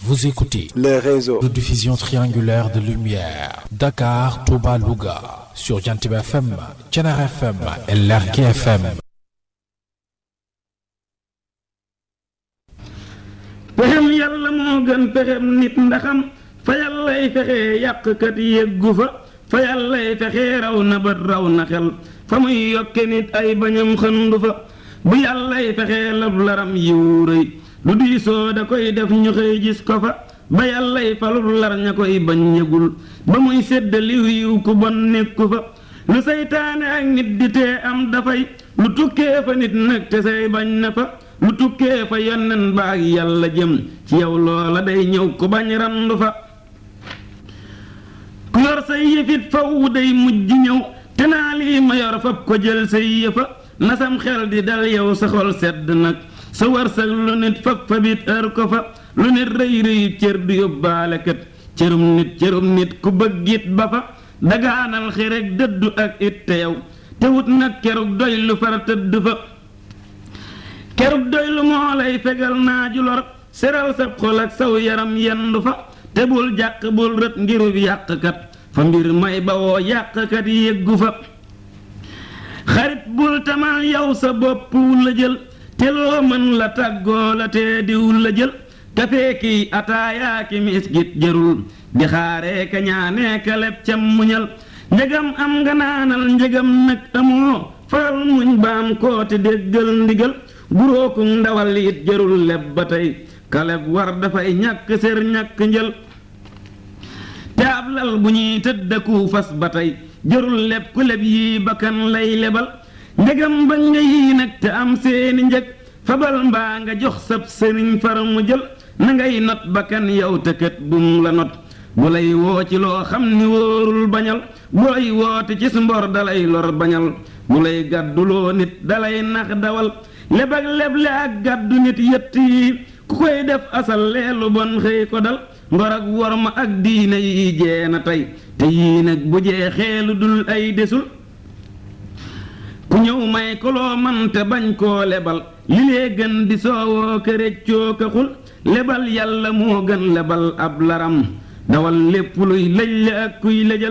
Vous écoutez les réseaux de diffusion triangulaire de lumière. Dakar, Touba, Louga. Sur Jantib FM, Thiénare FM et Lergui FM. pexem yàlla moo gën pexem nit ndaxam fa yàllay fexe yàqkat yeggu fa fa yàllay fexe raw na bët raw na xel fa muy yokke nit ay bañam xëndu fa bu yàllay fexe lab laram yiw rëy lu diisoo da koy def ñu xëy gis ko fa ba yàllay falul lar ña koy bañ yëgul ba muy sédd liw yiw ku bon nekku fa lu seytaane ak nit di tee am dafay lu tukkee fa nit nag te say bañ na fa lu tukkee fa yonnen ba ak yàlla jëm ci yow loola day ñëw ku bañ randu fa ku yor say yëfit faw day mujj ñëw te naa lii ma yor fab ko jël say yëfa nasam xel di dal yow sa xol sedd nag sa wërsëg lu nit fab fabit ër ko fa lu nit rëy rëy cër du yóbbaale kat cërum nit cërum nit ku bëggit ba fa dagaanal xireg dëddu ak it te yow te wut nag kerug doy lu far tëdd fa kerug doy lu moo lay fegal naaju lor seral sa xol ak saw yaram yendu fa te bul jàq bul rët ngirub yàqkat fa mbir may bawoo yàqkat yéggu fa xarit bul tamal yow sa bopp la jël te loo mën la tàggoo la te diw la jël kafee kiy ataayaa ki miskit jërul di xaaree ka ñaanee ka leb cam muñal njëgam am nga naanal njëgam nag amoo faral muñ baam kooti déggal ndigal guróoku ndawal it jërul leb ba tey kaleb war dafay ñàkk sér ñàkk njël te ab lal bu ñuy tëddaku fas ba tey jërul leb ku leb yii bakkan lay lebal njëgam ba nga yii nag te am seeni njëg fabal mbaa nga jox sab sëriñ far mu jël na ngay not bakkan yow tëkkat bum la not bu lay woo ci loo xam ni wóorul bañal bu lay woote ci su mbor dalay lor bañal bu lay gàdduloo nit dalay nax dawal leb ak leble ak gàddu nit yett yi ku koy def asal leelu bon xëy ko dal ngor ak worma ak diine yi jee na tey te yii nag bu jeexee lu dul ay desul ku ñëw may ko loo man te bañ koo lebal li lee gën di soowoo këréccoo ka xul lebal yàlla moo gën lebal ab laram dawal lépp luy lëj la ak kuy lëjal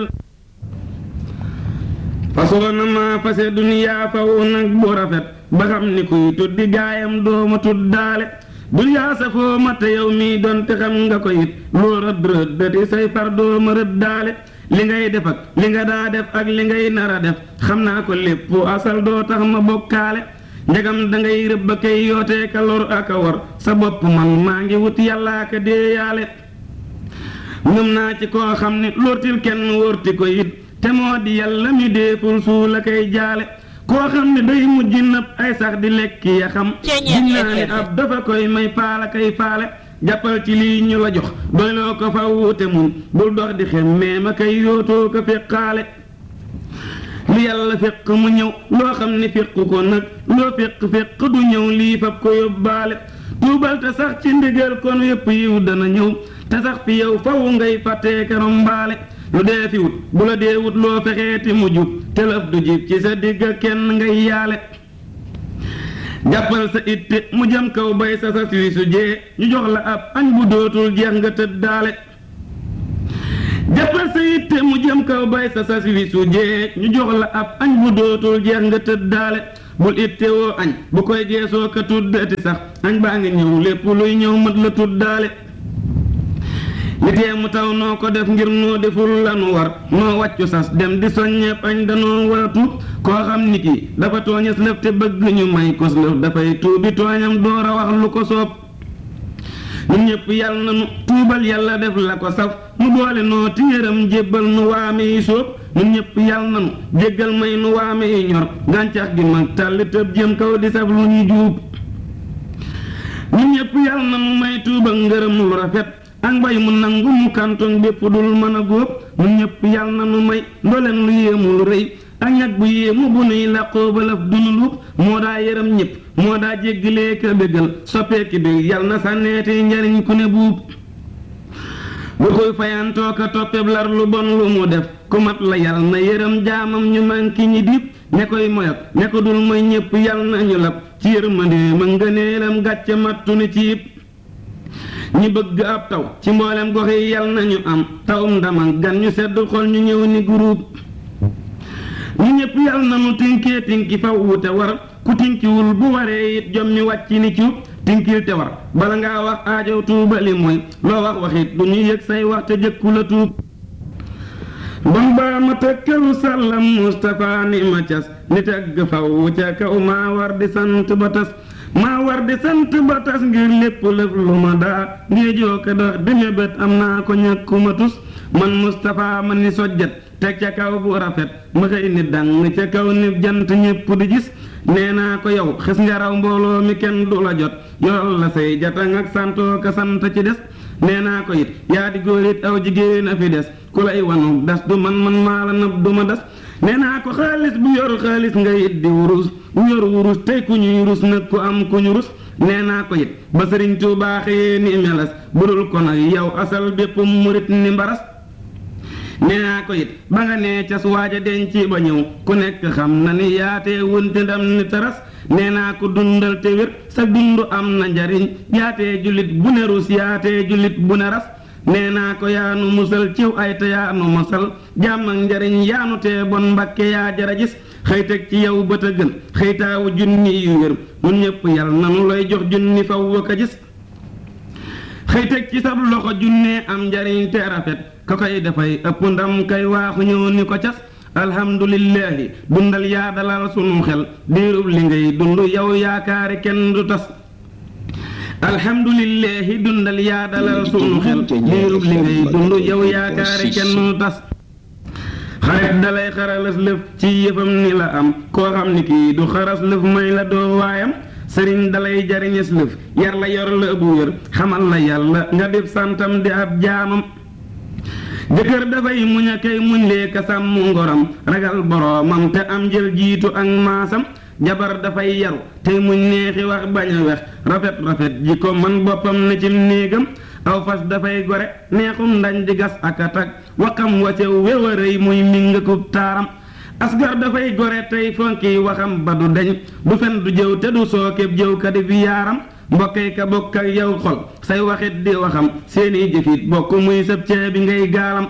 fasoo na maa fase duniyaa faw nag bu rafet ba xam ni kuy tuddi gaayam dooma tuddaale duniyaa safoo ma te yow mii doon te xam nga ko it loo rëdd rëddati say far dooma rëddaale li ngay def ak li nga daa def ak li ngay nar a def xam naa ko lépp asal doo tax ma bokkaale njagam dangay rëbb kay yootee ka lor ak a war sa bopp man maa ngi wut yàllaa ka déeyaale ngëm naa ci koo xam ne lortil kenn wóorti ko it te moo di yàlla mi déeful suu la koy jaale koo xam ne day mujj nëb ay sax di lekki ya xam gin naa ni ab dafa koy may paala kay faale jàppal ci lii ñu la jox doyloo ko fa wuute mun bul dox di xemmee ma kay yootoo ko feqaale lu yàlla féq mu ñëw loo xam ne féq ko nag loo féq féq du ñëw lii fab ko yóbbaale tuubal te sax ci ndigal kon yépp yiw dana ñëw te sax fi yow faw ngay fàttee karom mbaale lu dee fi wut bu la dee wut loo fexeeti mu jub te lëf du jib ci sa digg kenn ngay yaale jàppal sa itte mu jëm kaw bay sa sas wi su jee ñu jox la ab añ bu dootul jeex nga tëddaale jàppal sa itte mu jëm kaw bay sa sas wi su jee ñu jox la ab añ bu dootul jeex nga tëddaale bul itte woo añ bu koy geesoo ka tuddati sax añ baa ngi ñëw lépp luy ñëw mat la tuddaale li tee mu taw noo ko def ngir noo deful lanu war noo wàccu sas dem di soññeeb añ danoo war a tuub koo xam ni kii dafa tooñes lëf te bëgg ñu may kos lëf dafay tuubi tooñam door a wax lu ko soob ñun ñëpp yàlla na nu tuubal yàlla def la ko saf mu boole noo téeram jébbal nu waame yi sóob ñun ñëpp yàlla na nu jéggal may nu waame yi ñor gàncax gi mag tàlli tëb jëm kaw di saf lu ñuy juub ñun ñëpp yàlla na nu may tuubal ngërëm lu rafet ak mbay mu nangu mu kantoŋ bépp dul mën a góob ñun ñëpp yàlla na nu may ndoleen lu yéemu lu rëy ak ñag bu yéemu bu nuy làqoo balaf dunu luub moo daa yërëm ñëpp moo daa jéggalee ka bégal soppeeki bi yàlla na sànneeti njariñ ku ne buub bu koy fayantoo ka toppeb lar lu bon lu mu def ku mat la yàlla na yërëm jaamam ñu manki ñi dib ña koy moyat ña ko dul mooy ñëpp yàlla na ñu lab ci yërmande ma ngëneelam gàcce mattu ni ciib ñi bëgg ab taw ci mboolem gox yi yal nañu am tawum ndam ak gan ñu sedd xol ñu ñëw ni groupe ñu ñëpp yal na mu tinkee tinki faw wute war ku tinkiwul bu waree it jom mi wàcc ni cuub tinkil te war bala ngaa wax aajow tuubali mooy loo wax waxit du ñu yëg say wax te jëkku la tuub bam baa ma tëkkalu sàllam Mustapha ni ma cas ni tëgg faw ca kaw maa war di sant ba tas maa war di sant ba tas ngir lépp lëf lu ma daa ngéejoo ko dox di mébét am naa ko ñàkkuma tus man Mustapha ma ni sojjat teg ca kaw bu rafet ma xëy ni dang ca kaw ni jant ñépp di gis nee naa ko yow xis nga raw mbooloo mi kenn du la jot yoral la say jatang ak santoo ka sant ci des nee naa ko it yaa di góor it aw jigéen a fi des ku lay wanu das du man man maa la nëb du ma das nee naa ko xaalis bu yor xaalis nga it di wurus bu yor wurus tey ku ñuy rus nag ku am ku ñu rus nee naa ko it ba sëriñ Tuubaa xëyee ni melas budul ko nag yow asal bépp murit ni mbaras nee naa ko it ba nga nee cas waaja denc ba ñëw ku nekk xam na ni yaatee wunte ndam ni taras nee naa ko dundal te wér sa dund am na njariñ yaatee jullit bu ne rus yaatee jullit bu ne ras nee naa ko yaanu musal ciw ay te yaanu mosal jàmm ak njariñ yaanu tee bon mbakke yaa jara gis xëy teg ci yow bët a gën xëytaawu junni yu wér mun ñëpp yal nanu lay jox junni faw waka gis xëy teg ci sab loxo junnee am njariñ te rafet ka koy dafay ëpp ndam kay waaxu ñëw ni ko cas alhamdulillahi dundal yaa dalal sunu xel diirub li ngay dund yow yaakaari kenn du tas alhamdulillahi dundal yaa dalal sunu xel diirub li ngay dund yow yaakaari kenn du tas xarit dalay xaralas lëf ci yëfam ni la am koo xam ni kii du xaras lëf may la doo waayam sëriñ dalay jariñes lëf yar la yor la bu wér xamal la yàlla nga def santam di ab jaamam jëkkër dafay muñ a kay muñ lee ka sàmm ngoram ragal boroomam te am jël jiitu ak maasam jabar dafay yaru tey muñ neexi wax bañ a wex rafet rafet ji ko man boppam ne cim néegam aw fas dafay gore neexum ndañ di gas ak a tag waxam wacew wéwërëy muy mingakub taaram asgar dafay gore tey fonki waxam ba du deñ du fen du jëw te du sookeb jëw ka di fi yaaram mbokkee ka bokk ak yow xol say waxit di waxam seeni jëfit bokk muy sëb cee bi ngay gaalam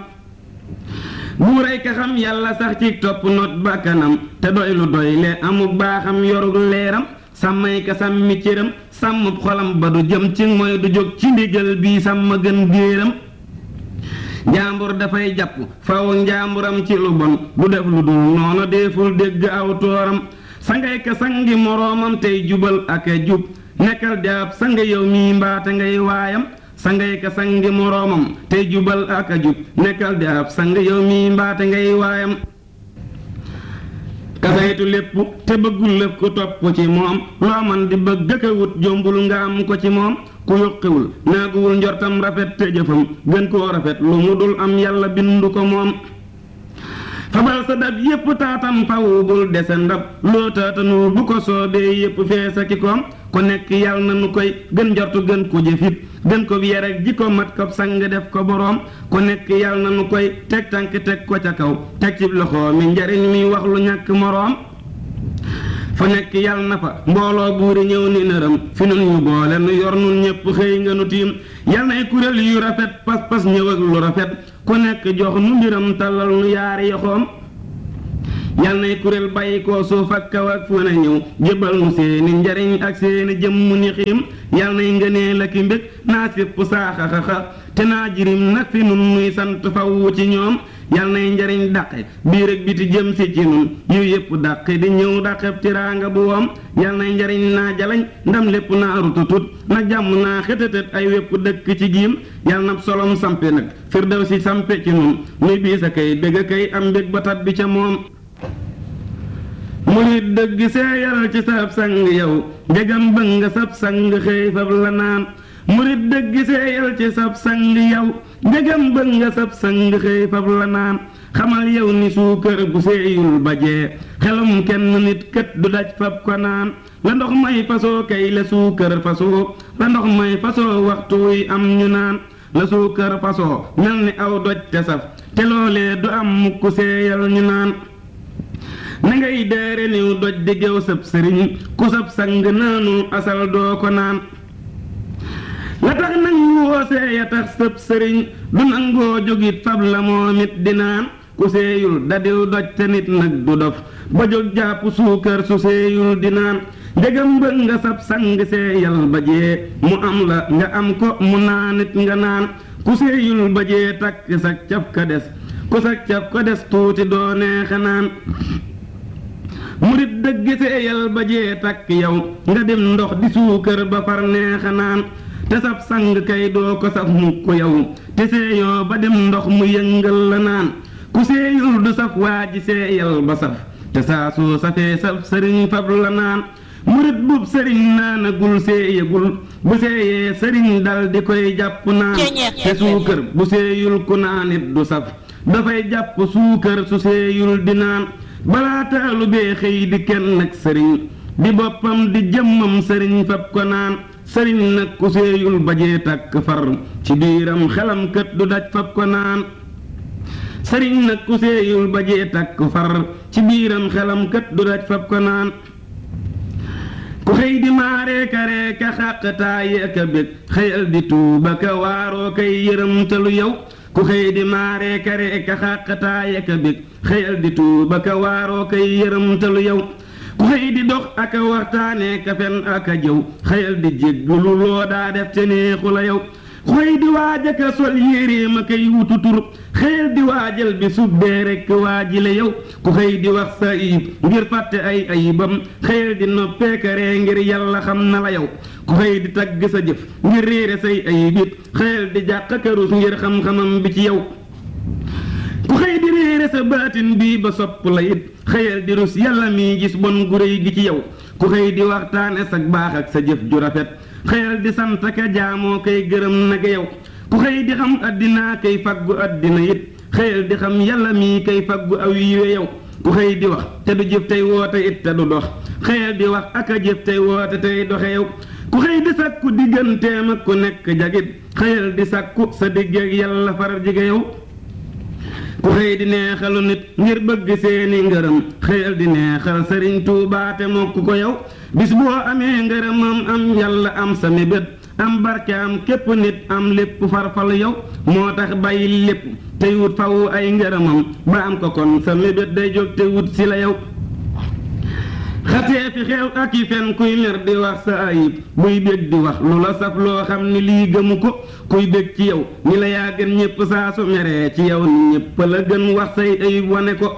buuray ka xam yàlla sax ci topp not bakkanam te doy lu doy le amuk baaxam yorug leeram sàmmay ka sàmmi cëram sàmm xolam ba du jëm ci mooy du jóg ci ndigal bii sàmm gën géeram njaambur dafay jàpp faw njaamburam ci lu bon du def lu dul noonu deeful dégg aw tooram sangay ka sangi moroomam tey jubal ak a jub nekkal jaab sanga yow mii mbaate ngay waayam sangay ka sangi moroomam tey jubal ak a jub nekkal jaab sanga yow mii mbaate ngay waayam kasaytu lépp te bëggul lépp ku topp ci moom loo man di bëgg ka wut jombul nga am ko ci moom ku yuqiwul naaguwul njortam rafet te jëfam gën koo rafet lu mu dul am yàlla bindu ko moom fabal sa dab yépp taatam fawu bul dese ndab loo taatanul bu ko soobee yépp feesa ki koom ku nekk yàlla na nu koy gën njortu gën ko jëfit gën ko yar ak ji ko mat ko sang def ko boroom ku nekk yàlla na nu koy teg tànk teg ko ca kaw teg ci loxo mi njariñ mi wax lu ñàkk moroom fa nekk yàlla na fa mbooloo buuri ñëw ni nërëm fi nun ñu boole nu yor nun ñépp xëy nga nu tiim yal nay kuréel yu rafet pas-pas ñëw ak lu rafet ku nekk jox nu mbiram tàllal nu yaari yoxoom yal nay kuréel bàyyi koo suuf ak kaw ak fu ne ñëw jébal nu seeni njariñ ak seeni jëmm ni xiim yal nay ngënee la ki mbég naa sépp saaxaxaxa te naa jirim nag fi nun nuy sant faw ci ñoom yal nay njariñ dàqe biir ak biti jëm si ci nun yu yépp dàqe di ñëw dàqeb tiraanga bu woom yal nay njariñ naa jalañ ndam lépp naa rututut na jàmm naa xëtëtët ay wépp dëkk ci giim yal na solom sampe nag firdaw si sampe ci nun nuy bii sa kay bégg a kay am mbég ba tat bi ca moom murit dëgg seeyal ci sab sang yow njegam bëgg nga sab sang xëy fab la naan murit dëgg seeyal ci sab sang yow njegam bëgg nga sab sang xëy fab la naan xamal yow ni suukër bu seeyul bajee xelum kenn nit kët du daj fab ko naan la ndox may fasoo kay la suukër fasoo la ndox may fasoo waxtu wuy am ñu naan la suukër fasoo mel ni aw doj te saf te loolee du am mukk seeyal ñu naan na ngay deere niw doj di géew sab sëriñ ku sab sang naanul asal doo ko naan la tax nangu woosee ya tax sëb sëriñ du nangoo jógit fab la moom it di naan ku seeyul dadiw doj te nit nag du dof ba jóg jàpp suukar su seeyul di naan njëgam bëgg nga sab sang seeyal ba jee mu am la nga am ko mu naanit nga naan ku seeyul ba jee takk sag caf ka des ku sag caf ka des tuuti doo neexe naan murit dëgg seeyal ba jee takk yow nga dem ndox di suukar ba far neexe naan te sab sang kay doo ko saf mukk yow te seeyoo ba dem ndox mu yëngal la naan ku seeyul du saf waa ji seeyal ba saf te saa soo safee saf sëriñ fab la naan murit bub sëriñ naanagul seeyagul bu seeyee sëriñ dal di koy jàpp naan te suukar bu seeyul ku naanit du saf dafay jàpp suukar su seeyul di naan balaa taalu bee xëy di kenn ak sëriñ di boppam di jëmmam sëriñ fab ko naan sëriñ nag ku seeyul bajee tàkk far ci biiram xelam kët du daj fab ko naan sëriñ nag ku seeyul bajee tàkk far ci biiram xelam kët du daj fab ko naan ku xëy di maaree karee ka xàqtaayee ka bég xëyal di tuuba ka waaroo kay yërëmtalu yow ku xëy di maaree karee ka xàqtaayee ka bég xëyal di tuuba ka waaroo kay yërëmtalu yow ku xëy di dox ak a waxtaanee ka fen ak a jëw xëyal di jéggulu loo daa def te neexu la yow ku xëy di waaj ak a sol yéreem a koy wutu tur xëyal di waajal bi subbee rekk waajile yow ku xëy di wax sa ayib ngir fàtte ay ayibam xëyal di noppeekaree ngir yàlla xam na la yow ku xëy di tagg sa jëf ngir réere say ayib it xëyal di jàq karus ngir xam-xamam bi ci yow ku xëy di réere sa baatin bii ba sopp la it xëyal di rus yàlla mi gis bon gu réy gi ci yow ku xëy di waxtaane sa baax ak sa jëf ju rafet xëyal di sant ka jaamoo kay gërëm nag yow ku xëy di xam addinaa kay faggu addina it xëyal di xam yàlla mii kay faggu aw yiwe yow ku xëy di wax te du jëf tey woote it te du dox xëyal di wax ak a jëf tey woote tey doxe yow ku xëy di sàkku digganteem ak ku nekk jagit xëyal di sàkku sa digg ak yàlla far jige yow ku xëy di neexalu nit ngir bëgg seeni ngërëm xëyal di neexal sëriñ Tuubaa te mokk ko yow bis boo amee ngërëmam am yàlla am sa mébét am barke am képp nit am lépp farfal yow moo tax bàyyi lépp tey wut fawu ay ngërëmam ba am ko kon sa mébét day jóg te wut si la yow xatee fi xew ak i fen kuy mer di wax sa ayib buy bég di wax lu la saf loo xam ni lii gëmu ko kuy bég ci yow ni la yaa gën ñépp saa su meree ci yow ni ñépp la gën wax say ayib wane ko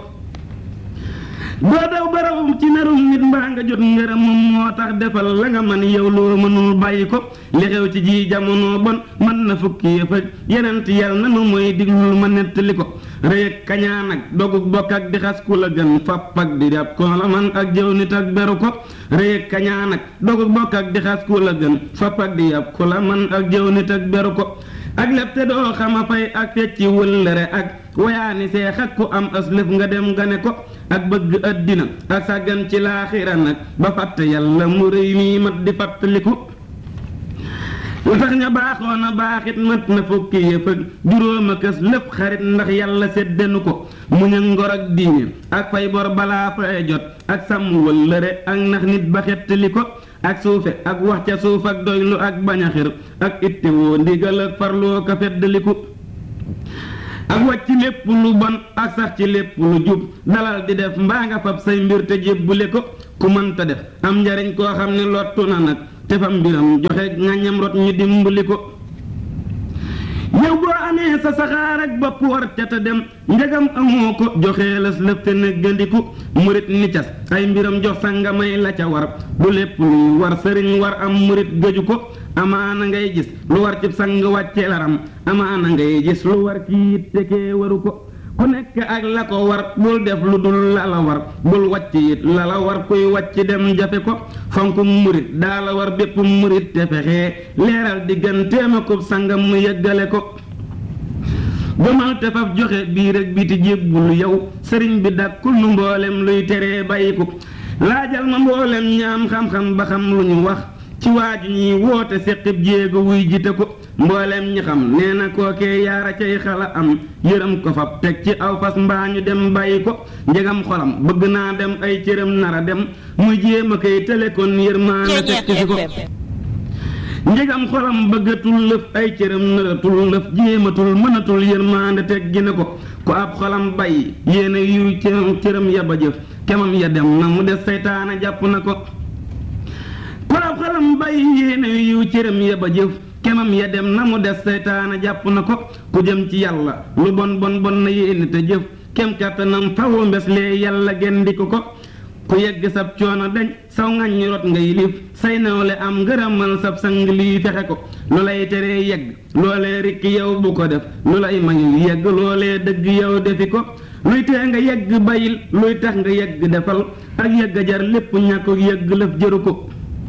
doo daw barawum ci nerum nit mbaa nga jot ngërëmam moo tax defal la nga man yow loo mënul bàyyi ko li xew ci ji jamono bon mën na fukki yëf ak yenent yal na nu mooy diglul ma nettali ko rëy ak kañaan ak dogug bokk ak di xas ku la gën fapp ak di dab ko la man ak jëw nit ak beru ko rëy ak kañaan ak dogug bokk ak di xas ku la gën fapp ak di yab ku la man ak jëw nit ak beru ko ak lépp te doo xama fay ak fecci wëllëre ak wayaani seex ak ku am aslëf nga dem gane ko ak bëgg addina ak sàggan ci laaxira nag ba fàtte yàlla mu rëy mii mat di fàttaliku lu tax ña baaxoon a baaxit mat na fukki yëf ak juróom a kës lépp xarit ndax yàlla séddenu ko muñ ak ngor ak diine ak fay bor balaa fay jot ak sàmm wëllëre ak ndax nit ba xettali ko ak suufe ak wax ca suuf ak doylu ak bañ a xir ak ittewoo ndigal ak farloo ka feddaliku ak wàcc lépp lu bon ak sax ci lépp lu jub dalal di def mbaa nga fab say mbir te jébbule ko ku mënta def am njariñ koo xam ne lottu na nag te fam mbiram joxe ngañam rot ñu dimbali ko yow boo amee sa saxaar ak bopp war ca te dem njagam amoo ko joxee las lëf te nëggandiku murit ni cas ay mbiram jox sa nga may la ca war bu lépp luy war sëriñ war am murit gëju ko amaana ngay gis lu war ci sang wàcce laram amaana ngay gis lu war ci it te kee waru ko ku nekk ak la ko war bul def lu dul la la war bul wàcc it la la war kuy wàcc dem jafe ko fonk murit daa la war bépp murit te fexee leeral digganteem ak sangam mu yëggale ko gëmal te faf joxe bii rek biti jébbulu yow sëriñ bi dàkkul nu mboolem luy teree bàyyiku laajal ma mboolem ñaam xam-xam ba xam lu ñu wax ci waaju ñiy woote séqib jéego wuy jite ko mboolem ñi xam nee na kookee yaara cay xala am yërëm ko fab teg ci aw fas mbaa ñu dem bàyyi ko njegam xolam bëgg naa dem ay cëram nara dem muy jéem a koy tële kon yërmaana fekk si ko njegam xolam bëggatul lëf ay cëram nëratul lëf jéematul mënatul yërmaande teg gi ne ko ku ab xolam bàyyi yéene yu cëram cëram ya ba jëf kemam ya dem na mu des saytaana jàpp na ko ku ab xolam bàyyi yéene yu cëram ya ba jëf kemam ya dem na mu des saytaana jàpp na ko ku jëm ci yàlla lu bon bon bon na yéene te jëf kem kàttanam fawu mbes lee yàlla gendi ko ko ku yegg sab coono dañ saw ngañ rot ngay lif say nawle am ngërëmal sab sang lii fexe ko lu lay teree yegg loolee rikk yow bu ko def lu lay mayul yegg loolee dëgg yow defi ko luy tee nga yegg bayil luy tax nga yegg defal ak yegg jar lépp ñàkk yegg lëf jëru ko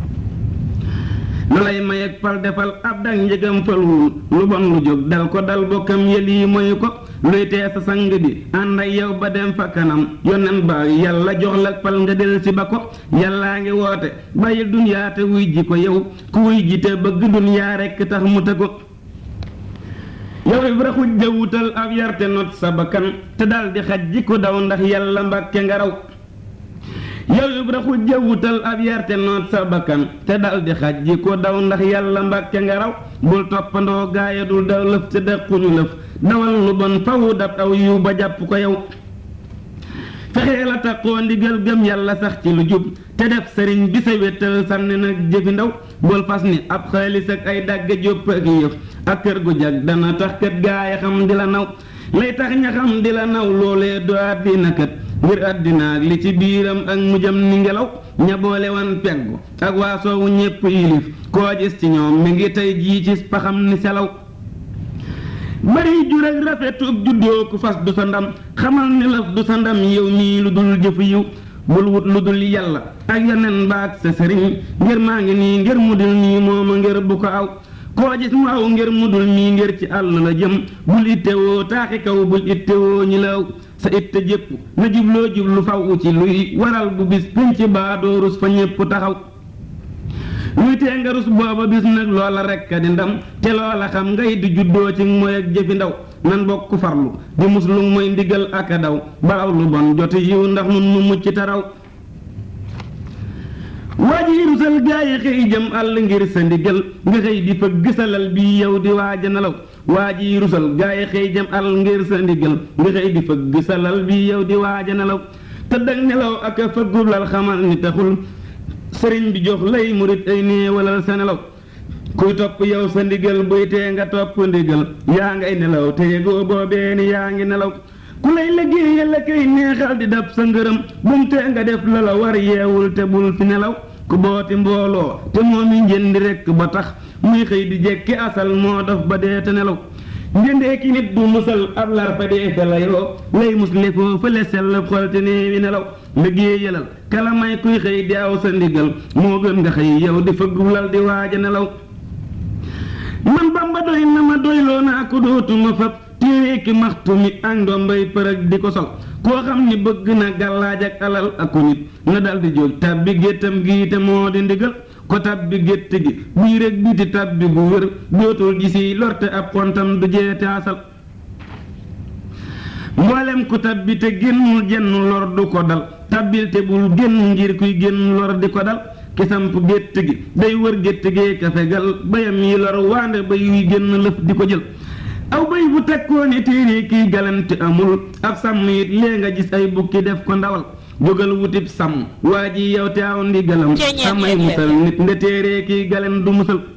lu lay may ak fal defal ab dak njëgam falwul lu bon lu jóg dal ko dal bokkam yël yi moyu ko luy tee sa sang bi ànd ak yow ba dem fa kanam yonen ba yàlla jox la fal nga del si ba ko yàllaa ngi woote bàyyil dunyaa te wuy ji ko yow ku wuy ji te bëgg dunyaa rekk tax mu te ko yow ibra xujja wutal ab yarte not sa bakkan te dal di xaj ji ko daw ndax yàlla mbàkke nga raw yow ibra xujja wutal ab yarte noot sa bakkan te dal di xaj ji ko daw ndax yàlla mbàkke nga raw bul toppandoo gaaya dul daw lëf te dëkkuñu lëf dawal lu bon fawu dab aw yiw ba jàpp ko yow fexee la taxoo ndigal gëm yàlla sax ci lu jub te def sëriñ bi sa wéttal sànni nag jëfi ndaw bul fas ni ab xaalis ak ay dàgge jópp ak yëf ak kër gu jag dana tax kët gaaya xam di la naw lay tax ña xam di la naw loolee do àddina kët ngir àddina ak li ci biiram ak mujjam ni ngelaw ña boole wan peggu ak waa soowu ñépp yilif koo gis ci ñoom mi ngi tey jii ci paxam ni selaw bari jur ak rafetub juddoo ku fas du sa ndam xamal ni laf du sa ndam yow mii lu dul jëfu yiw bul wut lu dul yàlla ak yeneen baag sa sëriñ ngir maa ngi nii ngir mu dul nii mooma ngir bu ko aw koo gis mu aw ngir mu dul nii ngir ci àll la jëm bul ittewoo taaxi kaw bul ittewoo ñi la aw sa itte jépp na jubloo jublu faw ci luy waral bu bis pinc baa doo rus fa ñépp taxaw luy tee nga rus booba bis nag loola rekk di ndam te loola xam ngay di juddoo ci mooy ak jëfi ndaw nan bokk farlu di muslu mooy ndigal ak a daw ba aw lu bon joti yiw ndax nun mu mucc taraw waa ji rusal gaa yi xëy jëm àll ngir sa ndigal nga xëy di fëgg salal bi yow di waaja nelaw waa ji rusal gaa yi xëy jëm àll ngir sa ndigal nga xëy di fëgg salal bi yow di waaja nelaw tëdd ak nelaw ak a fëggulal xamal ni taxul sëriñ bi jox lay murit ay néewalal sa nelaw kuy topp yow sa ndigal buy tee nga topp ndigal yaa ngay nelaw te yëgoo boobee ni yaa ngi nelaw ku lay liggéeyal la koy neexal di dab sa ngërëm bum tee nga def la la war yeewul te bul fi nelaw ku booti mbooloo te moom i njëndi rekk ba tax muy xëy di jekki asal moo dof ba dee te nelaw njëndee ki nit du musal ab lar fa dee fa layoo lay musle foo fële sell xol te néewi nelaw liggéeyalal kala may kuy xëy di aw sa ndigal moo gën nga xëy yow di fëggulal di waaja nelaw man bamba doy na ma doyloo naa ko dootuma fab téere ki maxtu mi ak ndombay përëg di ko sol koo xam ni bëgg na gàllaaj ak alal ak ko nit na dal di jóg tabbi géttam gii te moo di ndigal ko tabbi gétt gi bii rek biti tabbi bu wér dootul gisi lorte ab xontam du jeete asal mboolem ku tabbi te génnul jenn lor du ko dal tabbil te bul génn ngir kuy génn lor di ko dal ki samp gétt gi day wër gétt gee ka fegal bayam yi lor waande bay yuy génn lëf di ko jël aw bay bu tekkoo ne téere kiy galante amul ab sàmm it lee nga gis ay bukki def ko ndawal jógal wutib sàmm waa ji yow te aw ndigalam samay musal nit nde téere kiy galen du musal